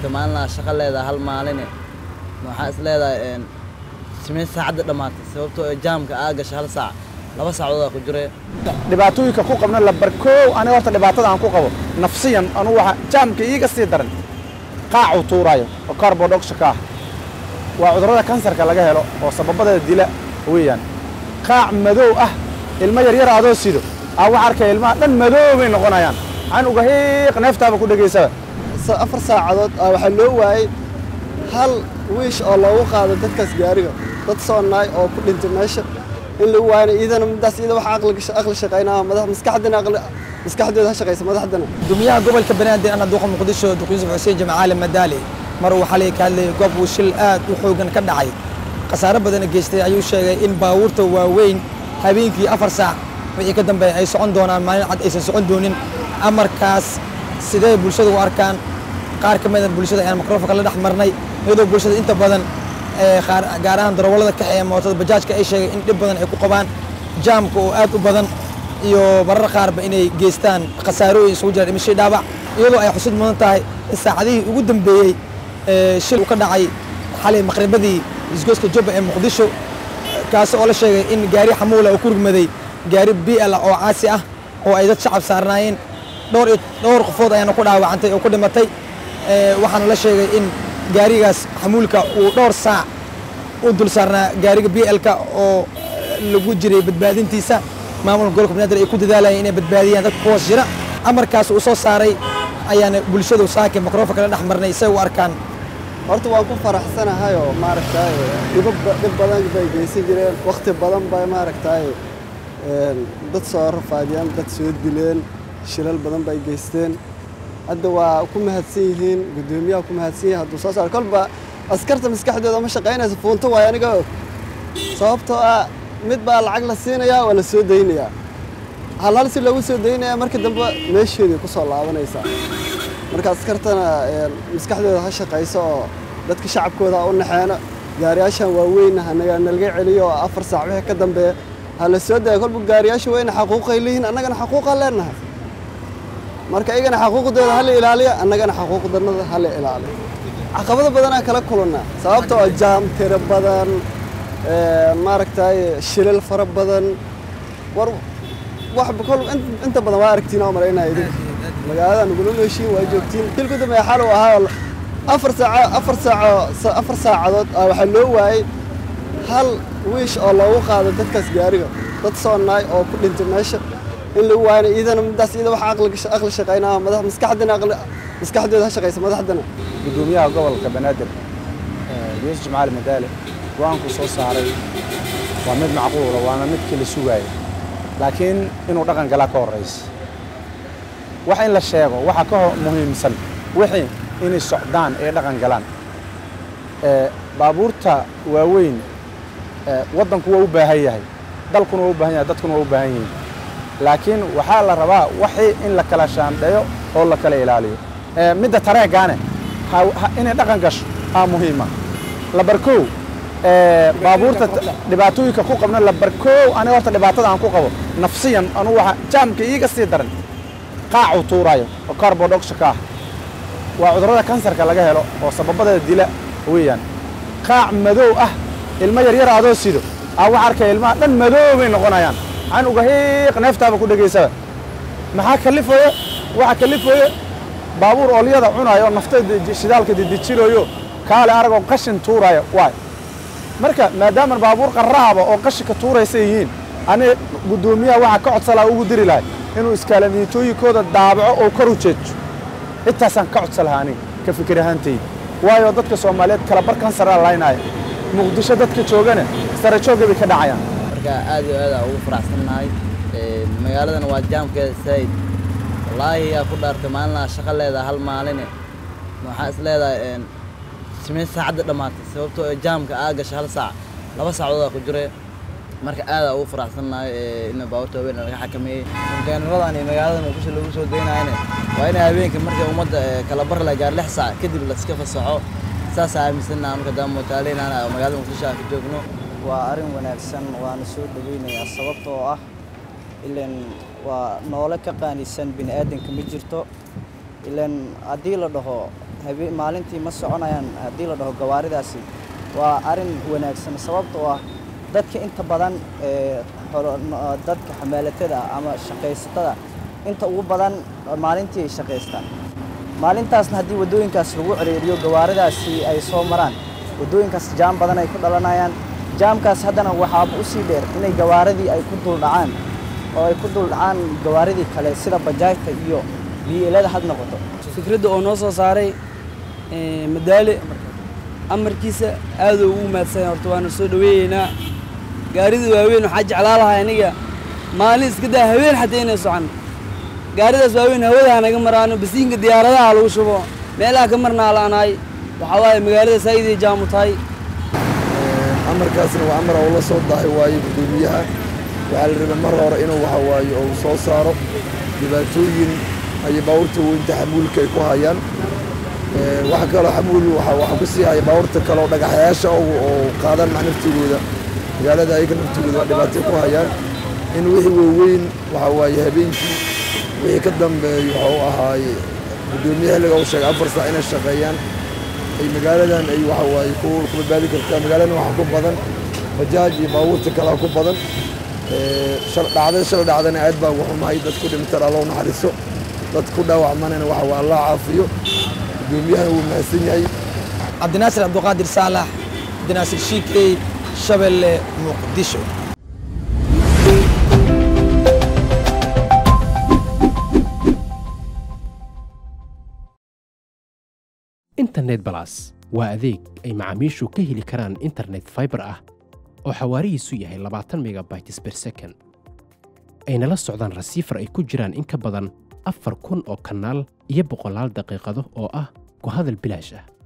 maalina shaqo leedahay hal maaline waxaa is leedahay samee saacadda dhammaatay sababtoo ee jaamka aa gasha hal saac laba saacadood aa ku jire dhibaatooyinka ku qabna la barkoow aniga horta dhibaatada aan ku qabo nafsiyan anugu waxa jaamka iiga sii daran qaacuu tuuraayo oo carbodhoxka ah waa cudurrada kansarka laga helo oo sababadeeda dila weeyaan qaac madow ah ilmo yaryar adoo sido aa waxa arkaya ilmaha dhan madow bay noqonayaan waxaan uga hiiq neeftaaba ku dhegaysaba afar saacadood aa waxaa loo waayey hal wiish oo loogu qaado dadkaas gaariga dad soonaay oo ku dhintay meesha in lagu waayna iidana middaas iida waxa aqli aqli shaqaynaa madax maskaxdana aqli maskaxdooda ha shaqaysa madaxdana gudoomiyaha gobolka banaadir ana duqa muqdisho duq yuusuf xuseen jamacaale madaali mar uu xalay ka hadlayay goob uu shil aad u xoogan ka dhacay khasaare badana geystay ayuu sheegay in baabuurta waaweyn habeenkii afar saac wixii ka dambeeya ay socon doonaan maalin cad aysan socon doonin amarkaas sidee bulshada u arkaan qaar ka mida bulshada ayaan mikrofonka la dhex marnay iyadoo bulshada inta badan gaar ahaan darawallada kaxeeya mootada bajaajka ay sheegay in dhib badan ay ku qabaan jaamka oo aad u badan iyo marar qaarba inay geystaan khasaarooyin isugu jira dhimashay dhaabac iyadoo ay xusid mudan tahay in saacadihii ugu dambeeyey shil uu ka dhacay xalay maqribadii isgoyska jubba ee muqdisho kaasi oo la sheegay in gaari xamuula oo ku rugmaday gaari bi'al oo caasi ah oo ay dad shacab saarnaayeen dhowr iyo dhowr qofood ayaana ku dhaawacantay oo ku dhimatay waxaana la sheegay in gaarigaas xamuulka uu dhowr saac u dul saarnaa gaariga bi'alka oo lagu jiray badbaadintiisa maamulka gobolka banaadir ay ku dadaalayeen inay badbaadiyaan dadka kuhoos jira amarkaas uu soo saaray ayaana bulshadu saake mikrofonka la dhex marnay say u arkaan horta waan ku faraxsanahay oo maaragtay dhibab dhib badan bay geysan jireen wakhti badan bay maaragtay dad soo rafaadiyeen dad soo dileen shilal badan bay geysteen hadda waa ku mahadsan yihiin guddoomiyaha ku mahadsan yihiin hadduu soo saaro kolba askarta maskaxdooda ma shaqaynaysa fuunto waay aniga og sababtoo ah mid baa lacag la siinayaa waa la soo daynayaa hal hal si loogu soo daynaya marka dambe meesheedii ku soo laabanaysaa marka askartana maskaxdooda ha shaqayso oo dadka shacabkooda ha u naxeeno gaariyaashan waaweyn hanaga nalaga celiyo oo afar saac wixii ka dambeeya ha la soo daya kolba gaariyaasha weyna xaquuqay leeyihiin annagana xaquuqaan leenahay marka iyagana xaquuqdooda ha la ilaaliyo annagana xaquuqdanada ha la ilaaliyo caqabado badanaa kala kulannaa sababta oo jaam tiro badan maaragtay shilal fara badan war wax kol inta badan waa aragtiin oo malaynaya idinka magaalada nagula nooshiin waa joogtiin kilku dambeeya xal uu ahaa afar saaco afar saaco afar saacadood aa waxaa loo waayey hal wiish oo loogu qaado dadkaas gaariga dad soonaay oo ku dhintay meesha in lagu waayna iidana middaas iida waxa aqli aqli shaqaynaa madax maskaxdana aqli maskaxdooda ha shaqaysa madaxdana gudoomiyaha gobolka banaadir yuusuf jamacaali madaale go-aanku soo saaray waa mid macquula waana midkii la sugaayay laakiin inuu dhaqan galaa ka horraysa wax in la sheego waxa ka muhiimsan wixii inay socdaan ee dhaqan galaan baabuurta waaweyn waddanku waa u baahan yahay dalkuna waa u baahan yahay dadkuna waa u baahan yihiin laakiin waxaa la rabaa waxii in la kala shaandheeyo oo la kala ilaaliyo midda tareegaane inay dhaqan gasho aa muhiima labarkow baabuurta dhibaatooyinka ku qabna labarkoow aniga horta dhibaatada aan ku qabo nafsiyan anugu waxa jaamka iiga sii daran qaacuu tuuraayo oo carbodhoxka ah waa cudurrada kansarka laga helo oo sababadeeda dila weeyaan qaac madow ah ilmo yaryar adoo sido aa waxa arkaya ilmaha dhan madow bay noqonayaan waxaan uga hiiq neeftaaba ku dhegaysaba maxaa kalifaya waxa kalifaya baabuur oolyada cunaayo oo nafta shidaalka didijinayo kaale aragoo qashin tuuraayo waay marka maadaama baabuur qarraaba oo qashinka tuuraysa yihiin aniga guddoomiyaha waxaa ka codsalaa ugu diri lahay inuu iskaalamiitooyinkooda daabaco oo kor u jeejo intaasaan ka codsan lahaa aniga ka fikir ahaantayda waayo dadka soomaaliyeed kala bar kansara laynaya muqdisho dadka joogana sare joogga bay ka dhacayaan marka aad iyo aad aa ugu faraxsannahay magaaladana waa jaamkeeda saa'id wallaahi yaa ku dhaartay maalinaa shaqo leedahay hal maaline waxaa is leedahay samee saacadda dhammaatay sababtoo ee jaamka aa gasha hal saac laba saacadood aa ku jire marka aad aa ugu faraxsannahay in baabuurta waaweyn laga xakameeyey konteenaradan iyo magaalada muqdisho lagu soo daynayana waa in habeenka markay ummadda kala bar la gaar lix saac kadib laska fasaxo saasaa aaminsannaha marka daa mootaaleynaana magaalada muqdisho aan ka joogno waa arrin wanaagsan waana soo dhoweynayaa sababtoo ah ilan waa noole ka qaanisan bini aadanka ma jirto ilan haddii la dhaho habe maalintii ma soconayaan haddii la dhaho gawaaridaasi waa arrin wanaagsan sababtoo ah dadka inta badan ee xolo- no- dadka xamaalatada ah ama shaqaysatada inta ugu badan maalintii ay shaqaystaan maalintaasna haddii waddooyinkaas lagu ciriiriyo gawaaridaasi ay soo maraan waddooyinkaas jaam badan ay ku dhalanayaan jaamkaas haddana waxaaba u sii dheer inay gawaaridii ay ku duldhacaan oo ay ku duldhacaan gawaaridii kale sida bajaajta iyo biilada had noqoto fikradda oo noo soo saaray ee, madaale amarkiisa aaduu ugu mahadsan horta waana soo dhaweeyeynaa gaarida waaweyn waxaa jeclaa lahaa aniga maalin iska daa haween xataa inay socan gaaridaas waaweyn hawada hanaga maraano basiinka diyaaradaha lagu shubo meelaha ka marnaa la'anaay waxaa waaye magaalada saa'iday jaamu tahay amarkaasna waa amar oo la soo dahay waaye guddoomiyaha waxaa la rabay mar hore inuu waxa waaye uu soo saaro dhibaatooyin ay baabuurta weynta xamuulka ay ku hayaan Ee, waxa kaloo xamuul waxa waxa ku sii haya baabuurta kale oo dhagaxyaasha oo oo qaadan mac naftigooda magaalada ayaga naftigooda waa dhibaato ku hayaan in wixii waaweyn waxa waaye habeenkii wixii ka dambeeyo waxa uu ahaaye guddoomiye xilliga uu sheegay afar saac inay shaqeeyaan ay magaaladan ay waxa waaye ku ku badbaadi kartaa magaaladan waxa ku badan bajaaj iyo baabuurta kale ku badan Ee, shal dhacday shal dhacdana aad baa ugu xumahay dad ku dhintaan alla u naxariiso dad ku dhaawacmanana waxa waa allah caafiyo guddoomiyahan wuu mahadsan yahay cabdinaasir cabduqaadir saalax cabdinaasir shiikey shabeelle muqdisho internet balas waa adeeg ay macaamiishu ka heli karaan internet fiber ah oo xawaarihiisu yahay labaatan megabytes per second ayna la socdaan rasiifar ay ku jiraan in ka badan afar kun oo kanaal iyo boqolaal daqiiqado oo ah ku hadal bilaash ah